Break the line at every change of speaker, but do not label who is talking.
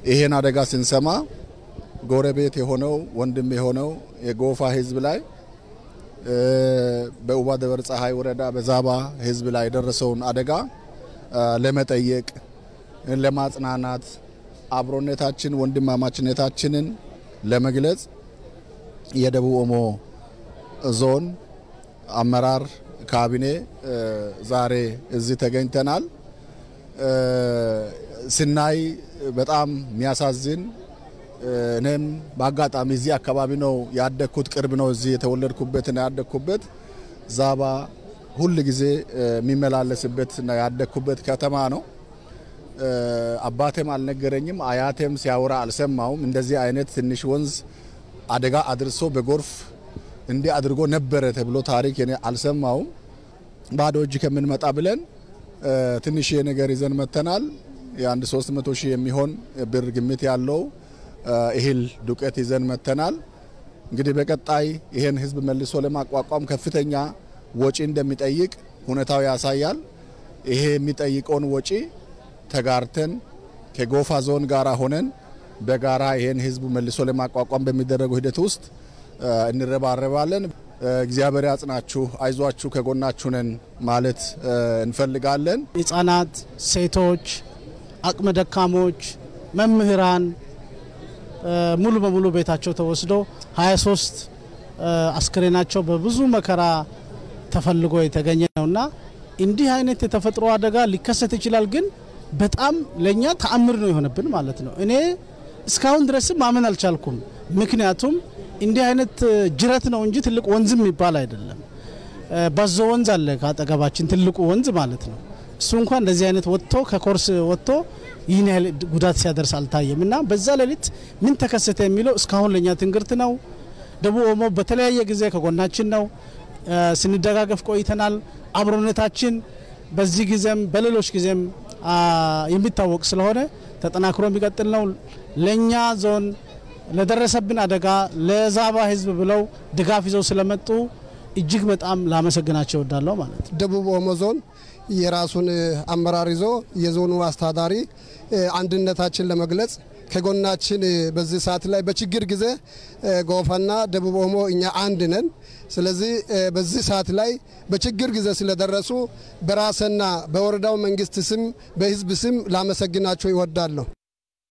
ይሄን አደጋ ስንሰማ ጎረቤት የሆነው ወንድም የሆነው የጎፋ ህዝብ ላይ በኡባ ደብረ ፀሐይ ወረዳ በዛባ ህዝብ ላይ የደረሰውን አደጋ ለመጠየቅ ለማጽናናት አብሮነታችን ወንድማማችነታችንን ለመግለጽ የደቡብ ኦሞ ዞን አመራር ካቢኔ ዛሬ እዚህ ተገኝተናል። ስናይ በጣም የሚያሳዝን እኔም በአጋጣሚ እዚህ አካባቢ ነው ያደግኩት፣ ቅርብ ነው እዚህ የተወለድኩበትና ያደግኩበት ዛባ ሁል ጊዜ የሚመላለስበትና ያደግኩበት ከተማ ነው። አባቴም አልነገረኝም፣ አያቴም ሲያወራ አልሰማውም። እንደዚህ አይነት ትንሽ ወንዝ አደጋ አድርሶ በጎርፍ እንዲህ አድርጎ ነበረ ተብሎ ታሪክ እኔ አልሰማውም። ባዶ እጅ ከምንመጣ ብለን ትንሽ ነገር ይዘን መተናል። የአንድ 300 ሺህ የሚሆን ብር ግምት ያለው እህል ዱቄት ይዘን መተናል። እንግዲህ በቀጣይ ይሄን ህዝብ መልሶ ለማቋቋም ከፍተኛ ወጪ እንደሚጠይቅ ሁኔታው ያሳያል። ይሄ የሚጠይቀውን ወጪ ተጋርተን ከጎፋ ዞን ጋር ሆነን በጋራ ይሄን ህዝቡ መልሶ ለማቋቋም በሚደረገው ሂደት ውስጥ እንረባረባለን። እግዚአብሔር ያጽናችሁ፣ አይዟችሁ፣ ከጎናችሁ ነን ማለት እንፈልጋለን።
ህጻናት፣ ሴቶች፣ አቅመ ደካሞች፣ መምህራን ሙሉ በሙሉ ቤታቸው ተወስዶ 23 አስክሬናቸው በብዙ መከራ ተፈልጎ የተገኘ ነውና እንዲህ አይነት የተፈጥሮ አደጋ ሊከሰት ይችላል፣ ግን በጣም ለእኛ ተአምር ነው የሆነብን ማለት ነው። እኔ እስካሁን ድረስም ማመን አልቻልኩም። ምክንያቱም እንዲህ አይነት ጅረት ነው እንጂ ትልቅ ወንዝም የሚባል አይደለም። ባዞ ወንዝ አለ ከአጠገባችን ትልቁ ወንዝ ማለት ነው። እሱ እንኳን እንደዚህ አይነት ወጥቶ ከኮርስ ወጥቶ ይህን ያህል ጉዳት ሲያደርስ አልታየም እና በዛ ሌሊት ምን ተከሰተ የሚለው እስካሁን ለእኛ ትንግርት ነው። ደቡብ ኦሞ በተለያየ ጊዜ ከጎናችን ነው፣ ስንደጋገፍ ቆይተናል። አብሮነታችን በዚህ ጊዜም በሌሎች ጊዜም የሚታወቅ ስለሆነ ተጠናክሮ የሚቀጥል ነው። ለእኛ ዞን ለደረሰብን አደጋ ለዛባ ህዝብ ብለው ድጋፍ ይዘው ስለመጡ እጅግ በጣም ላመሰግናቸው እወዳለሁ ማለት ነው።
ደቡብ ኦሞ ዞን የራሱን አመራር ይዞ የዞኑ አስተዳዳሪ አንድነታችን ለመግለጽ ከጎናችን በዚህ ሰዓት ላይ በችግር ጊዜ ጎፋና ደቡብ ኦሞ እኛ አንድ ነን። ስለዚህ በዚህ ሰዓት ላይ በችግር ጊዜ ስለደረሱ በራስና በወረዳው መንግስት ስም በህዝብ ስም ላመሰግናቸው ይወዳለሁ።